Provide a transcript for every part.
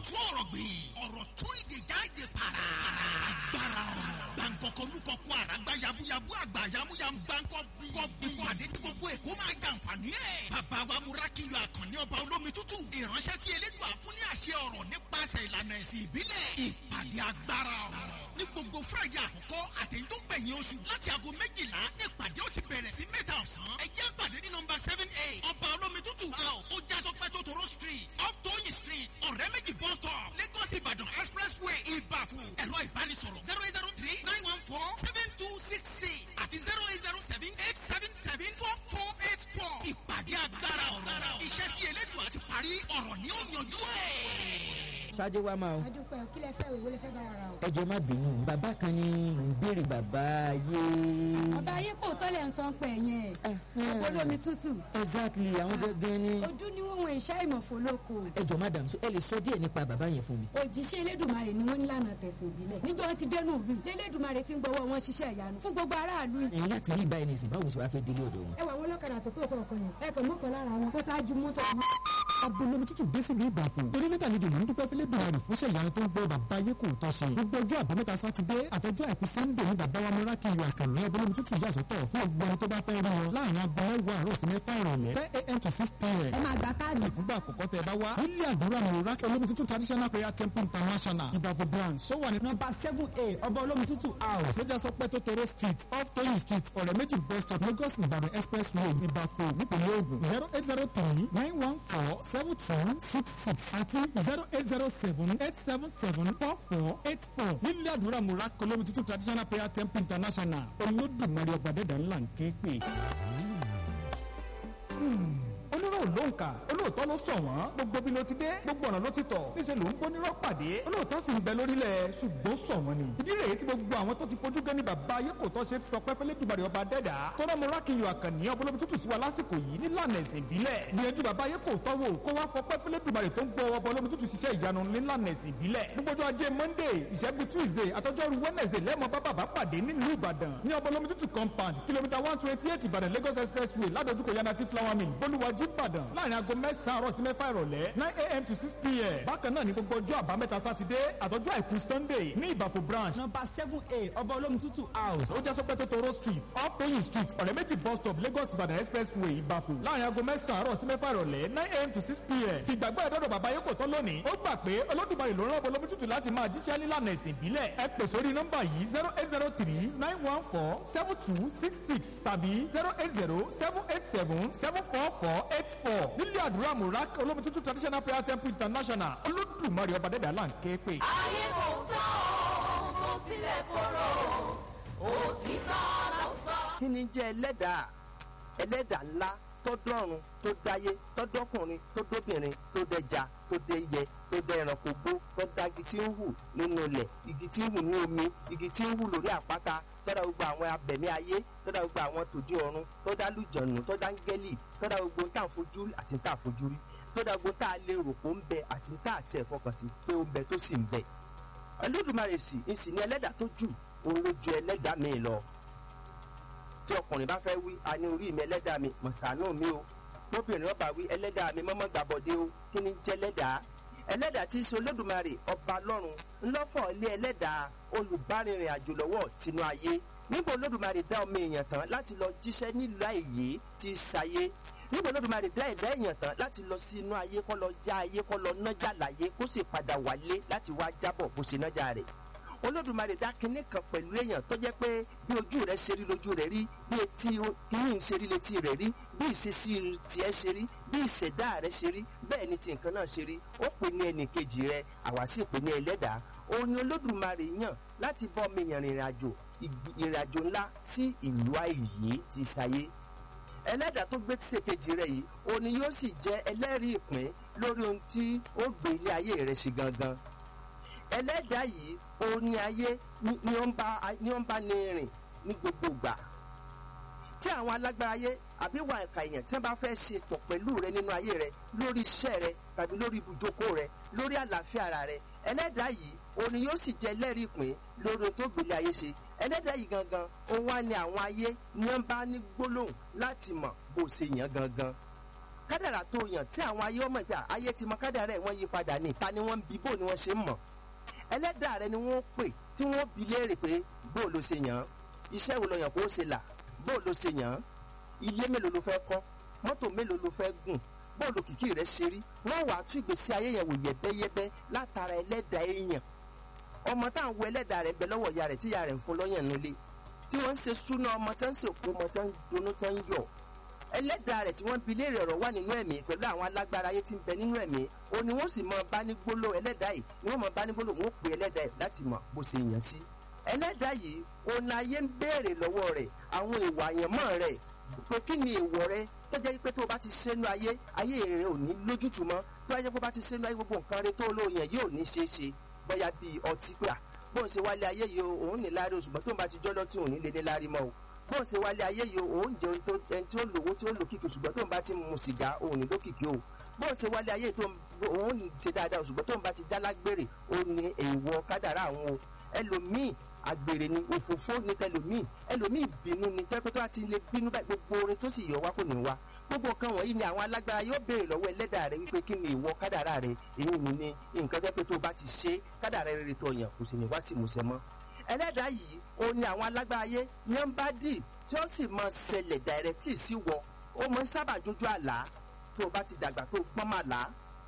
tún ọ̀rọ̀ gbìn ọ̀rọ̀ tún ìdè jáde para agbára ọ̀rọ̀ gbàǹkọ̀kọ̀ olùkọ̀kọ̀ àràgbá yabuyabu àgbà yamuyamu gbàǹkọ̀ bí ìpàdé tí gbogbo èkó máa jàǹfààní ẹ̀ bàbá wa múrákìlọ àkànní ọba olómi tútù ìránṣẹ́ tí elédùn àfún ní àṣẹ ọ̀rọ̀ nípasẹ̀ ìlànà ẹ̀sìn ìbílẹ̀ ìpàdé agbára ọ̀rọ̀ ní gbogbo friday àkọ́kọ́ àtẹ̀yìn tó gbẹ̀yìn oṣù láti aago méjìlá ní ìpàdé ó ti bẹ̀rẹ̀ sí mẹ́ta ọ̀sán ẹ jẹ́ àpàdé ní nọmba seven eight ọba olómi tútù house ó já sọpẹ́ tó toro street off tóyìn street ọ̀rẹ́ méjì bus stop lagos ìbàdàn expressway ìbàfò ẹ̀rọ ìbánisọ̀rọ̀ zero eight zero three nine one four seven two six six àti zero eight zero seven eight seven seven four four eight four ìpàdé agbára ọ̀rọ̀ iṣẹ́ tí elédùn àti parí ọ̀rọ̀ ni ó yanjú ẹ̀ ṣáájú wa máa o. adúpẹ́ kí lẹ fẹ́ òwe lẹ fẹ́ bá wa ra o. ẹ jọ̀ọ́ má bínú bàbá kan ní ń béèrè bàbá ayé. bàbá ayé kò tọ́lẹ̀ ń san pẹ̀ yẹn ọpọlọ mi tútù. exactly àwọn gẹ́gẹ́ ni. ojú ni wọ́n wọn ìṣá ìmọ̀fó lóko. ẹ jọ̀ọ́ madam ṣé ẹ lè sọ díẹ̀ nípa bàbá yẹn fún mi. òjíṣẹ́ elédùnmarè ni wọ́n ní lànà tẹ̀sán ìbílẹ̀ níjọ́ wọn ti dẹnu ìlú elédùnmarè ti ń gbọ́wọ́ wọn ṣiṣẹ́ ìyanu fún gbogbo aráàlú. ẹ̀yin láti rí báyìí nìsín báwo ṣe wá fẹ́ délé ọ̀dọ̀ wọn. ẹ wà wọn lọ́kadà tó tó sọ̀kan yẹn ẹ kàn mọ́kàn lára wọn kó ṣáájú mọ́tò wọn. abolomi tútù dé sílùú ìbàfò torí mẹ́ta ni dùnú dúpẹ́ fílẹ̀ dùnmọ̀ rẹ̀ fúnṣẹ́ ìyanu tó ń gbọ́ bàbá ayé kò tọ́ ṣe gbogbo ọjọ́ àbámẹ́ta sátidé àtọjọ́ àìkú sannde ní bàbá wa múra kiri àkànní abolomi tútù yà sọ́tọ̀ fún ọgbọ́n tó bá fẹ́ rí wọn láàrin aago mẹ́wàá àárọ̀ sí mẹ́fà ìrọ̀lẹ́ ten a.m. to six p.m. ẹ máa gba káàdì. ìfúngbà àkọ́kọ́ tẹ bá wá nílé àdúrà múra olómi tútù traditional prayer temple international ìbàfò branch ó wà ní nọ́mbà seven a ọba olómi tútù house ṣẹjá sọ pé tótóró street off toyin street ọ̀rẹ́ méjì bus stop lagos ìbàdàn expressway ìbàfò nípìnlẹ̀ ògùn zero eight zero three nine one four seven two six six àti zero eight zero seven eight seven seven four four eight four nílé àdúrà múra olómi tútù traditional prayer temple international olódùmarè ọgbàdẹ́dà ńlá ń ké pè onírò ló ń kà olóòótọ́ ló sọ wọ́n gbogbo bí ló ti dé gbogbo ọ̀nà ló ti tọ̀ níṣẹ́ ló ń gbónírọ́ pàdé olóòótọ́ sì ń bẹ lórílẹ̀ ṣùgbọ́n sọ wọ́n ni. ìdí rèé tí gbogbo àwọn tó ti fojú gẹ́ ní bàbá ayé kò tọ́ ṣe fọpẹ́ fẹ́lẹ́ dùbàrẹ̀ ọba dẹ́dà tó rọ́ mọ́ra kí n yọ àkànní ọbọlọ́bí tútù sí wa lásìkò yìí nílànà ẹ̀sìn ìbílẹ̀ gbìyànjú bàbá ayé kò tọ́ wò kó wá fọpẹ́ fẹ́lẹ́ dùbàrẹ̀ tó ń gbọ́ ọbọlọ́bí tútù ṣiṣẹ́ ìyanu nílànà ẹ̀sìn ìbílẹ̀ gbogbo ọjọ́ ajé monday ìṣẹ́gun tuesday àtọjọ́rú wednesday lẹ́mọ̀ bá bàbá pàdé nílùú ìbàdàn ní ọbọlọ́bí tútù compound kìlómítà one twenty eight ìbàdàn lagos expressway ládojúkọ yanati flower mill bolúwàjí ìbàdàn láàrin aago mẹ́sàn-án àárọ̀ sí mẹ́fà ìrọ̀lẹ́ nine a.m. to six p.m. bákan náà ní gbogbo ọjọ́ àbámẹ́ta sátidé àtọ́jú àìkú sunday ní ìbàfò branch number seven a ọba olómi tútù house ó já sọpẹ́ tótóró street off toyin street ọ̀rẹ́ méjì bus stop lagos ìbàdàn expressway ìbàfò láàrin aago mẹ́sàn-án àárọ̀ sí mẹ́fà ìrọ̀lẹ́ nine a.m. to six p.m. fìgbàgbọ́ ẹ̀dọ́dọ̀ bàbá yóò kò tán lónìí ó gbà pé olódùmarè ló rán ọba olómi tútù láti máa jíṣẹ́ nílànà ẹ̀sìn ìbílẹ̀ ẹ pè sórí nọ́mbà yìí zero eight zero three nine one four seven two six six tàbí zero eight zero seven eight seven seven four four eight four nílé àdúrà murak olómi tútù traditional prayer temple international olódùmarè ọba dẹ́dẹ́ àlá ń ké pè. ayé kò tán o kò tilẹ̀ korò òtítọ́ ló sọ. kí ni jẹ́ ẹlẹ́dàá ẹlẹ́dàá ńlá tó dọ́run tó dáyé tó dọ́kùnrin tó dóbìnrin tó dẹja tó dẹyẹ tó dẹ ẹranko gbó tó dá igi tí ń hù nínú ilẹ̀ igi tí ń hù ní omi igi tí ń hù lórí àpáta tó dá gbogbo àwọn abẹ̀mí ayé tó dá gbogbo àwọn tòjú ọ̀run tó dá lùjọ̀nù tó dá ngẹ́lì tó dá gbogbo tá à ń fojú rí àti tá à fojú rí tó dá gbogbo tá a lè rò pé ó ń bẹ àti tá àti ẹ̀ fọkàn sí pé ó ń bẹ tó sì ń bẹ. Olódùmarè sì ń sì ní ẹlẹ́dàá tó jù òun ló ju ẹlẹ́dàá mi lọ tí ọkùnrin bá fẹ́ wí a ní orí mi ẹlẹ́dàá mi mọ̀sánù mi o bóbìnrin ọba wí ẹlẹ́dàá mi mọ́mọ́ gbàbọ̀dé o kí ni jẹ́ ẹlẹ́dàá ẹlẹ́dàá tí í ṣe olódùmarè ọba lọ́run ńlọ́fọ̀ ilé ẹlẹ́dàá olùbárìnrìn àjò lọ́wọ́ tinú ayé nígbà olódùmarè dá ọmọ èèyàn tán láti lọ jíṣẹ́ nílùú àìyé tí í ṣayé nígbà olódùmarè dá ẹ̀dá èèyàn tán láti lọ sí inú ayé kó lọ já ayé kó lọ nájà láyé kó sì padà wálé láti wá jábọ̀ bó ṣe nájà rẹ̀ olódùmarè dá kinní kan pẹ̀lú èèyàn tó jẹ́ pé bí ojú rẹ̀ ṣe rí lójú rẹ̀ rí bí etí kinní ṣe rí létí rẹ̀ rí bí ìṣesí tiẹ̀ ṣe rí bí ìṣẹ̀dá rẹ̀ ṣe rí bẹ́ẹ̀ ni ti nǹkan náà ṣe rí ó pè ní ẹnì kejì rẹ̀ àwa sì pè ní ẹlẹ́dàá òun ni olódùmarè yàn láti bọ́ ọmọ èèyàn rìnrìn àjò ìrìn àjò ńlá sí ìlú àìyé ti ṣayé ẹlẹ́dàá tó gbé tíṣe kejì rẹ̀ yìí òun ni yóò sì jẹ́ ẹlẹ́rìí ìpín lórí ohun tí ó gbé ilé ayé rẹ̀ ṣe gangan ẹlẹ́dàá yìí òun ni ayé ni ó ń bá ní rìn ní gbogbo ìgbà tí àwọn alágbára ayé àbí wà ẹ̀ka èèyàn tí wọ́n bá fẹ́ ṣe pọ̀ pẹ̀lú rẹ nínú ayé rẹ lórí iṣẹ́ rẹ tàbí lórí ibùjókòó rẹ lórí àlàáfíà ara rẹ ẹlẹ́dàá yìí òun ni yóò sì jẹ́ ẹlẹ́rìí ìpín lórí ohun tó gbélé ayé ṣe ẹlẹ́dàá yìí gangan òun wá ní àwọn ayé ní wọ́n bá ní gbólóhùn láti mọ̀ bó ṣe yàn gangan kádàrà tó yàn tí àwọn ayé ọmọ ìgbà ayé ti mọ kádàrà ẹ̀ wọ́n yí padà ní ta ni wọ́n ń bi bó ni wọ́n ṣe ń mọ̀ ẹlẹ́dàá rẹ ni wọ́n pè tí wọ́n bi léèrè pé bó ló ṣe yàn án iṣẹ́ wo lọ yàn kó ṣe là bó ló ṣe yàn án ilé mélòó ló fẹ́ kọ́ mọ́tò mélòó ló fẹ́ gùn bó ló kìkì rẹ̀ ṣe rí wọ́n wàá tú ìgbésí ayé yẹn wò yẹ̀bẹ́yẹ́bẹ́ látara ẹlẹ́dàá èèyàn ọmọ tá à ń wo ẹlẹ́dàá rẹ̀ bẹ lọ́wọ́ ìyá rẹ̀ tí ìyá rẹ̀ ń fún lọ́yàn nílé tí wọ́n ń ṣe súná ọmọ tí wọ́n ń ṣe òkú ọmọ tí wọ́n ń dunnú tí wọ́n ń yọ̀ ẹlẹ́dàá rẹ̀ tí wọ́n bi léèrè ọ̀rọ̀ wà nínú ẹ̀mí pẹ̀lú àwọn alágbára ayé tí ń bẹ nínú ẹ̀mí o ni wọ́n sì mọ bá ní gbólò ẹlẹ́dàá yìí ni wọ́n mọ bá ní gbólò wọ́n pè ẹlẹ́dàá yìí láti mọ bó ṣe yàn sí. ẹlẹ́dàá yìí òun ayé ń béèrè lọ́wọ́ rẹ̀ àwọn ìwà àyànmọ́ rẹ̀ pé kí ni èèwọ̀ rẹ̀ tó jẹ́ pé tó o bá ti ṣẹ́nu ayé ayé rẹ̀ ò ní lójútùú mọ́ tó jẹ́ pé o bá ti ṣẹ́nu ayé gbogbo nǹkan rẹ̀ tó olóyìn yóò ní ṣeé ṣe bóyá bíi ọtí pé à bóun ṣe wálé ayé yìí o òun ní láárí oṣù tó ń bá ti jọ́ lọ́tí òun ní lé ní láárí mọ́ o bóun ṣe wálé ayé yìí o òun jẹ ohun tó ẹni tí ó lówó tí ó lò kìkì ṣùgbọ́n tó ń bá ti mu sìgá òun ní lókìkí o bóun ṣe wálé ayé tó òun ní ṣe dáadáa ṣùgbọ́n tó ń bá ti já lágbèrè òun ní èèwọ̀ kádàrá àwọn o ẹlòmíì àgbèrè ni òfófó ní tẹlòmíì ẹlòmíì bínú ni tẹ́pẹ́ tó bá ti lè bínú báyìí gbogbo orin tó sì yọ wá kò ní wá gbogbo nǹkan wọ̀nyí ni àwọn alágbára yóò béèrè lọ́wọ́ ẹlẹ́dàá rẹ wípé kí ni ìwọ kádàrá rẹ èyí ni ní nǹkan tẹ́pẹ́ tó bá ti ṣe kádàrá rere tó yàn kò sì ní wá sí ìmúṣẹ mọ́ ẹlẹ́dàá yìí ó ní àwọn alágbára ayé yẹn ń bá dì tí ó sì máa ṣẹlẹ̀ dàrẹ́tì sí wọ ó máa ń sábà jójú àlá tó o bá ti dàgbà tó o gbọ́n máa là á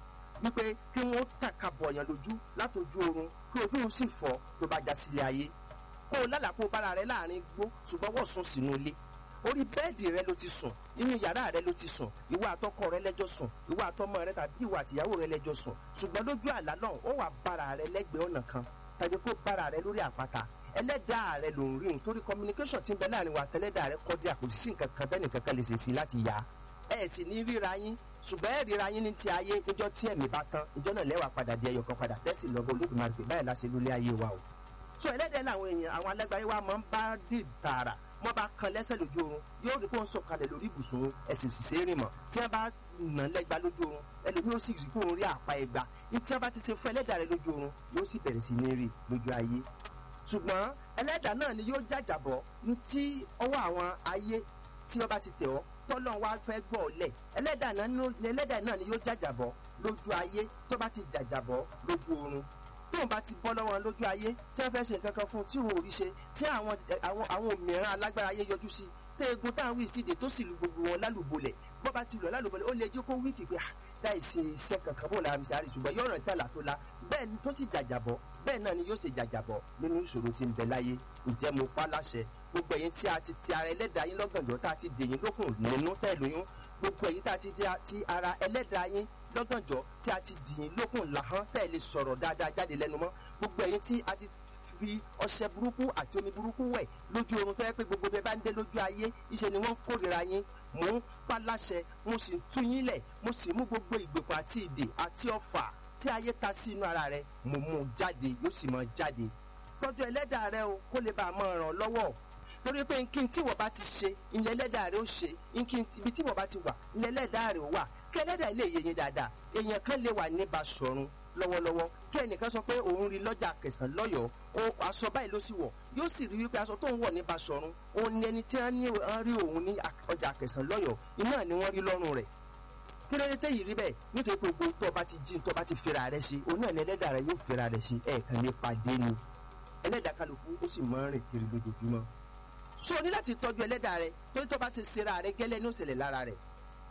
wípé kí wọ́n tàka bọ̀yàn lójú látọjú oorun kí ojú sì fọ́ tó bá já sílé ayé kó o lálàá kó o bára rẹ láàrin igbó ṣùgbọ́n wọ́n sùn sínú ilé orí bẹ́ẹ̀dì rẹ ló ti sùn inú yàrá rẹ ló ti sùn ìwọ àtọkọ rẹ lẹ́jọ́ sùn ìwọ àtọmọ rẹ tàbí ìwọ àtìyàwó rẹ lẹ́jọ́ sùn ṣùgbọ́n lójú àlá náà ó wà bára rẹ lẹ́gbẹ̀ẹ́ ọ̀nà kan tàbí kó bára rẹ lórí àpáta ẹlẹ́dàá rẹ ló ń rí nítorí communication ti ń bẹ láàrin wa tẹ́lẹ́dàá rẹ kọ́ dí àkòsí sí nǹkan kan bẹ́ẹ̀ nìkan kan lè ṣe sí láti yá ẹ sì ní ríra yín ṣùgbọ́n ẹ ríra yín ní ti ayé níjọ́ tí ẹ̀mí bá tán ìjọ́ náà lẹ́wà padà di ẹyọ kan padà tẹ́sí lọ́gọ́ olódùmarè pé báyìí láṣẹ lólé ayé wa o so ẹlẹ́dẹ̀ làwọn èèyàn àwọn alágbára wa máa ń bá dì tààrà wọ́n bá kan lẹ́sẹ̀ lójú oorun yóò rí pé ó ń sọ̀kalẹ̀ lórí ibùsùn ẹ̀sìn ṣiṣẹ́ rìn mọ́ tí wọ́n bá nà lẹ́gba lójú oorun ẹlòmíì ó sì rí pé òun rí àpá ẹgba ní tí wọ́n bá ti ṣe fún ẹlẹ́dàá rẹ lójú oorun yóò sì bẹ̀rẹ̀ sí ní rí lójú ayé ṣùgbọ́n ẹlẹ́dàá náà ni yóò jàjàbọ̀ ní tí ọwọ́ àwọn ayé tí wọ́n bá ti tẹ̀ ọ́ tọ́lọ́n wá fẹ́ gbọ́ ọ lẹ̀ ẹlẹ́dàá náà ni yóò jàjàbọ̀ lójú ayé tó bá ti jàjàbọ̀ lójú oorun tóun bá ti bọ́ lọ́wọ́ lójú ayé tí wọ́n fẹ́ ṣe nǹkan kan fún un tí wọn ò rí ṣe tí àwọn àwọn àwọn òmìnira alágbára ayé yọjú sí tẹ egun táwọn wí síde tó sì lu gbogbo wọn lálùbọ́lẹ̀ bọ́ bá ti lọ lálùbọ́lẹ̀ ó lè jẹ́ kó wíìkì pé láì ṣe iṣẹ́ kankan bó la mi sáré ṣùgbọ́n yóò rántí àlà tó la bẹ́ẹ̀ ni tó sì jàjàbọ̀ bẹ́ẹ̀ náà ni yóò ṣe jàjàbọ̀ nínú ìṣòro tí ń bẹ láyé ǹjẹ́ mo pa láṣẹ gbogbo ẹ̀yin tí a ti ti ara ẹlẹ́dàá yín lọ́gànjọ́ tá a ti dèyìn lókun nínú tẹ̀ lóyún gbogbo ẹ̀yin tá a ti ti ara ẹlẹ́dàá yín lọ́gànjọ́ tí a ti dìyìn lókun làhán tẹ̀ lè sọ̀rọ̀ dáadáa jáde lẹ́nu mọ́ gbogbo ẹ̀yin tí a ti fi ọṣẹ burúkú àti omi burúkú wẹ̀ lójú oorun tó yẹ pé gbogbo bẹ́ẹ̀ bá ń dé lójú ayé iṣẹ́ ni wọ́n ń kórìíra yín mò ń pa láṣẹ mo sì ń tú yín lẹ̀ mo sì mú gbogbo ìgbèkùn àti ìdè àti ọfà tí ayé ta sí inú ara rẹ mo mú un jáde yóò sì máa jáde tọ́jú ẹlẹ́dàá rẹ o kó lè bá a máa ràn lọ́wọ́ torí pé nkí tí wọ́n bá ti ṣe ilẹ̀ ẹlẹ́dàá rẹ ó ṣe nkí ibi tí wọ́n bá ti wà ilẹ̀ ẹlẹ́dàá rẹ ó wà kí ẹlẹ́dàá lè yé yín dáadáa èèyàn kan lè wà ní Basọ̀run lọ́wọ́lọ́wọ́ kí ẹnìkan sọ pé òun rí lọ́jà kẹsàn lọ́yọ̀ọ́ o aṣọ báyìí ló sì wọ̀ yóò sì rí wípé aṣọ tó ń wọ̀ ní Basọ̀run òun ni ẹni tí wọ́n ní wọ́n rí òun ní ọjà kẹsàn lọ́yọ̀ọ́ iná ni wọ́n rí lọ́rùn rẹ̀ kí ló dé tẹ́ yìí rí bẹ́ẹ̀ nítorí pé gbogbo tó bá ti jí tó bá ti fira rẹ̀ ṣe òun náà ni ẹlẹ́dàá rẹ̀ yóò fira rẹ̀ ṣe ẹ̀ẹ̀kan lè pàdé ni ẹlẹ́dàá kálukú ó sì máa ń rìn kiri lójoojúmọ́ so o ní láti tọ́jú ẹlẹ́dàá rẹ torí tó bá ṣe ṣera rẹ gẹ́lẹ́ ní òṣèlè lára rẹ̀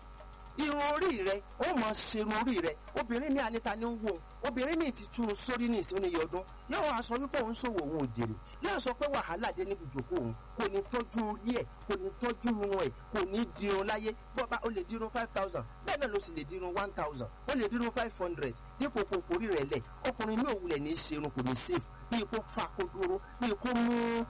irun orí rẹ ó mọ ṣerun orí rẹ obìnrin mi àníta ní ń wò obìnrin mi ti túrun sórí ní ìsinmi iye ọdún yóò wá sọ wípé òun ṣòwò òun ò jèrè yóò sọ pé wàhálà dé níbi ìjòkó òun kò ní tọ́jú orí ẹ̀ kò ní tọ́jú irun ẹ̀ kò ní dirun láyé bọ́ba ó lè dirun five thousand bẹ́ẹ̀ náà ló sì lè dirun one thousand ó lè dirun five hundred dípò kò forí rẹ̀ lẹ̀ ọkùnrin mi ò wulẹ̀ ní í ṣerun kò ní safe bíi kó fa kó dúró bíi kó mú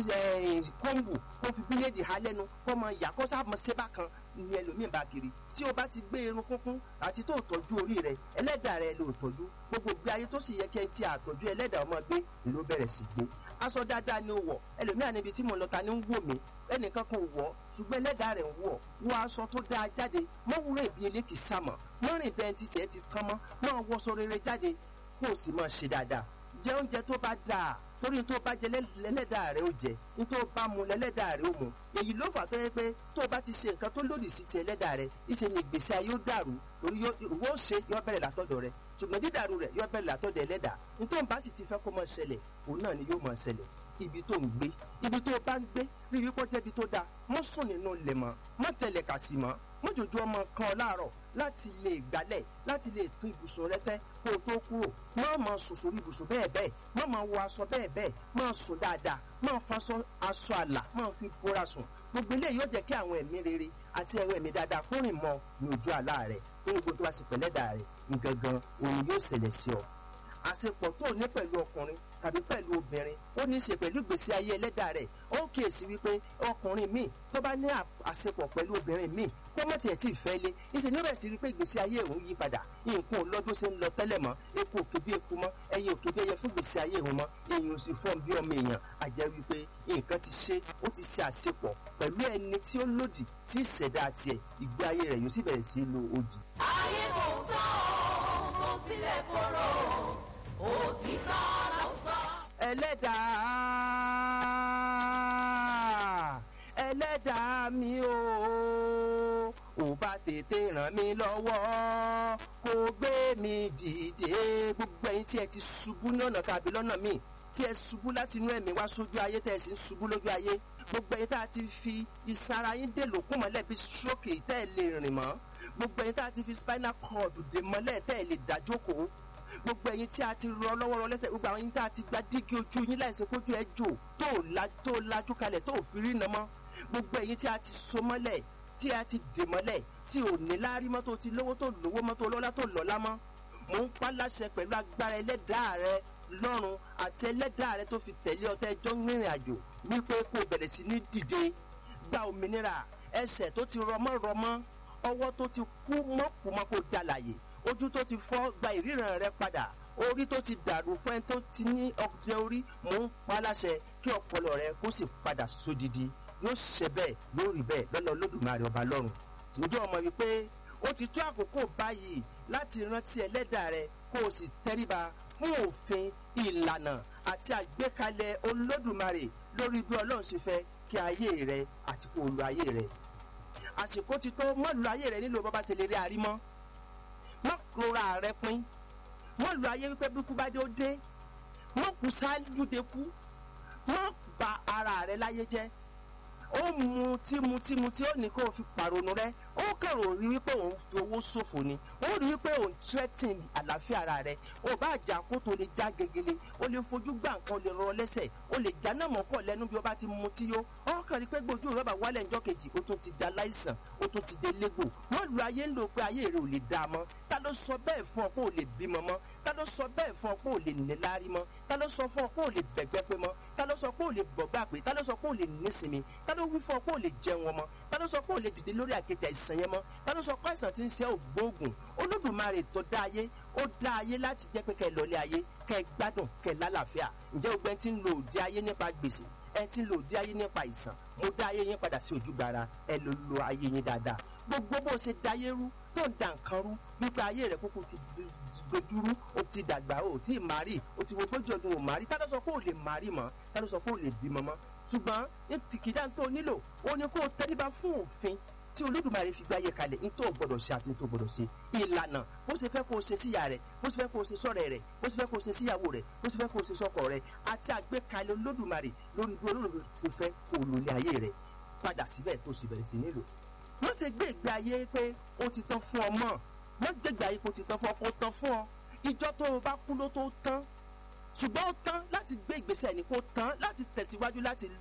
kóńbù kó fi bíléèdì há lẹ́nu kó mọ ìyá kó sáà mọ sébà kan ní ẹlòmíì bá kiri tí o bá ti gbé irun kúnkún àti tó tọ́jú orí rẹ ẹlẹ́dàá rẹ ló tọ́jú gbogbo gbé ayé tó sì yẹ kẹ́ tí àtọ́jú ẹlẹ́dàá ọmọ gbé ló bẹ̀rẹ̀ sí gbé aṣọ dáadáa ni ó wọ̀ ẹlòmíà níbi tí mo lọ ta ni ń wò mí ẹnìkan kan wọ̀ ṣùgbọ́n ẹlẹ́dàá rẹ̀ ń wọ̀ wọ aṣọ tó dáa jáde mọ́ wúrẹ́ ìbí elékì sàmọ̀ mọ́ rìn bẹ́ẹ̀ títí ẹ ti tán mọ́ mọ́ wọṣọ rere jáde kó o sì máa ṣe dáadáa jẹ oúnjẹ tó bá dáa torí tó bá jẹ lẹ́lẹ́dàá rẹ̀ ó jẹ ní tó bá mu lẹ́lẹ́dàá rẹ̀ ó mu èyí ló fà tó yẹ pé tó o bá ti ṣe nǹkan tó lòdì sí ti ẹlẹ́dàá rẹ̀ ìṣe ni ìgbésí ayé ó dàrú torí ìwọ ó ṣe yọ bẹ̀rẹ̀ látọ̀dọ̀ rẹ̀ ṣùgbọ́n dídàrú rẹ̀ yọ bẹ̀rẹ̀ látọ̀dọ̀ ẹlẹ́dàá ní tó ń bá sì ti fẹ́ kó máa ṣẹlẹ̀ òun náà ni yóò máa ṣẹlẹ̀ ibi tó ń gbé ibi tó bá ń gbé rí i kó jẹ́bi tó dáa mọ́ sùn nínú ilẹ̀ mọ́ mọ́ tẹ̀lé kàsì mọ́ mọ́ jòjó ọmọ kan ọ láàárọ̀ láti lè gbálẹ̀ láti lè tún ibùsùn rẹ tẹ́ kó o tó kúrò má máa sùn sórí ibùsùn bẹ́ẹ̀ bẹ́ẹ̀ má máa wọ aṣọ bẹ́ẹ̀ bẹ́ẹ̀ má sùn dáadáa má faṣọ aṣọ àlà má fi bóra sùn gbogbo eléyìí yóò jẹ́ kí àwọn ẹ̀mí rere àti ẹ̀rọ ẹ̀mí dáadáa kó rìn mọ́ ní ojú àlá rẹ̀ nínú gbogbo tó bá sì pẹ̀lẹ́dà rẹ̀ gangan òun yóò ṣẹlẹ̀ sí ọ àṣepọ̀ tó ní pẹ̀lú ọkùnrin tàbí pẹ̀lú obìnrin ó ní í ṣe pẹ̀lú ìgbésí ayé ẹlẹ́dàá rẹ̀ ó kíyèsí wípé ọkùnrin míì tó bá ní àṣepọ̀ pẹ̀lú obìnrin míì kó mọ̀ tiẹ̀ tí ì fẹ́ lé ìṣe ní rẹ̀ sí rí pé ìgbésí ayé òun yí padà nǹkan ò lọ́dún ṣe ń lọ tẹ́lẹ̀ mọ́ epo òkè bí eku mọ́ ẹyin òkè bí ẹyẹ fún ìgbésí ayé òun mọ́ èèyàn sì fọ́n bí ọmọ èèyàn àjẹ́ wípé nǹkan ti ṣe ó ti ṣe àṣepọ̀ pẹ̀lú ẹni tí ó lòdì sí ìṣẹ̀dá tiẹ̀ ìgbé ayé rẹ̀ yóò sì bẹ̀rẹ̀ sí lo ojì. ayé kò tán kò tilẹ̀ korò òtítọ́ ló sọ. ẹlẹ́dàá ẹlẹ́dàá mi o ò bá tètè ràn mí lọ́wọ́ kó gbé mi dìde gbogbo ẹ̀yin tí ẹ ti ṣubú ní ọ̀nà tàbí lọ́nà míì tí ẹ ṣubú láti inú ẹ̀mí wá sójú ayé tẹ́ ẹ sì ń ṣubú lójú ayé gbogbo ẹ̀yin tá a ti fi ìsara yín dè lókun mọ́lẹ̀ bí stroke tẹ́ ẹ lè rìn mọ́ gbogbo ẹ̀yin tá a ti fi spinal cord dè mọ́lẹ̀ tẹ́ ẹ lè dá jókòó gbogbo ẹ̀yin tí a ti rọ lọ́wọ́ rọ lẹ́sẹ̀ gbogbo àwọn yín tá a ti gba dígí ojú yín láìsí kójú ẹ jò tó la tó lajú kalẹ̀ tó fi rí iná mọ́ gbogbo ẹ̀yin tí a ti so mọ́lẹ̀ tí a ti dè mọ́lẹ̀ tí ò ní láárí mọ́ tó ti lówó tó lówó mọ́ tó lọ́lá tó lọ́lá mọ́ mò ń pa láṣẹ pẹ̀lú agbára ẹlẹ́dàá rẹ lọ́run àti ẹlẹ́dàá rẹ tó fi tẹ̀lé ọtẹ ẹjọ́ rìnrìn àjò wípé kó o bẹ̀rẹ̀ sí ní dìde gba òmìnira ẹsẹ̀ tó ti rọmọ́ rọmọ́ ọwọ́ tó ti kú mọ́kùmọ́ kó dalàyè ojú tó ti fọ́ gba ìríran rẹ padà orí tó ti dàrú fún ẹni tó ti ní ọjọ́ orí mò ń pa láṣẹ kí ọpọlọ rẹ kó sì padà sódìdí yóò ṣe bẹ́ẹ̀ yóò rí bẹ́ẹ̀ lọ́nà olódùmarè ọba lọ́run ǹjẹ́ ọmọ wípé ó ti tó àkókò báyìí láti rántí ẹlẹ́dàá rẹ kó o sì tẹríba fún òfin ìlànà àti àgbékalẹ̀ olódùmarè lórí bí ọlọ́run ṣe fẹ́ kí ayé rẹ àti kó o lo ayé rẹ àsìkò ti tó mọ́ lu ayé rẹ nílò bàbá ṣe lè rí arímọ́ mọ́ rora rẹ pín mọ́ lu ayé wípé bí kú bá dé ó dé mọ́ kú ṣáájú de kú mọ́ ba ara rẹ láyé jẹ́ ó mu tí mu tí mu tí ó ní kó o fi pàrònú rẹ ó kẹrò rí wípé òun fi owó ṣòfò ni ó rí wípé òun threaten àlàáfíà ara rẹ ó bá jà kó tó lè já gegele ó lè fojú gbà nǹkan ó lè rọ lẹ́sẹ̀ ó lè já náà mọ́kọ̀ lẹ́nu bí ó bá ti mu tí yó ó kàn rí pé gbójú rẹ bá wálẹ̀ ńjọ́ kejì ó tún ti da láìsàn ó tún ti dé légbò wọ́n lu ayé ń lò pé ayé rẹ ò lè dá a mọ́ ta ló sọ bẹ́ẹ̀ fún ọ pé ò lè bímọ mọ́ ta ló sọ bẹ́ẹ̀ fún ọ pé ò lè níláárí mọ́ ta ló sọ fún ọ pé ò lè bẹ̀gbẹ́ pé mọ́ ta ló sọ pé ò lè bọ̀gbà pé ta ló sọ pé ò lè nísinmi ta ló wí fún ọ pé ò lè jẹun ọmọ ta ló sọ pé ò lè dìde lórí àkẹ́tẹ̀ àìsàn yẹn mọ́ ta ló sọ pé àìsàn ti ń ṣe ògbóògùn olódùmarè tó dá ayé ó dá ayé láti jẹ́ pé kẹ́ ẹ lọlé ayé kẹ́ ẹ gbádùn kẹ́ ẹ lálàáfíà ǹjẹ́ gbogbo ẹni tí ń lo òde ayé nípa gbèsè ẹni tí ń lo òde ayé nípa ìsàn mo dá ayé yín padà sí ojúgbara ẹ ló lo ayé yín dáadáa gbogbo bó ṣe dáyé rú tó ń da nǹkan rú wípé ayé rẹ kúkú ti dojúrú o ti dàgbà o tí ì márì o ti wo gbójú ọdún o márì tá ló sọ pé o lè márì mọ́ tá ló sọ pé o lè bímọ mọ́ ṣùgbọ́n ní tìkìdá tó nílò o ní kó o tẹríba fún òfin tí olódùmarè fi gbáyé kalẹ̀ ní tó gbọdọ̀ ṣe àti tó gbọdọ̀ ṣe ìlànà bó ṣe fẹ́ kó o ṣe síyà rẹ̀ bó ṣe fẹ́ kó o ṣe sọ́rẹ̀ rẹ̀ bó ṣe fẹ́ kó o ṣe síyàwó rẹ̀ bó ṣe fẹ́ kó o ṣe sọ́kọ rẹ̀ àti àgbékalẹ̀ olódùmarè lórí bí olódùmarè ṣe fẹ́ kó o lòlẹ̀ ayé rẹ̀ padà síbẹ̀ tó sì bẹ̀rẹ̀ sí nílò wọ́n ṣe gbé ìgbé ayé pé ó ti tán fún ọ mọ́ wọ́n gbé ìgbé ayé pé ó ti tán fún ọ kó tán fún ọ ìjọ tó o bá kú ló tó tán ṣùgbọ́n ó tán láti gbé ìgbésẹ̀ ní kó tán láti tẹ̀síwájú láti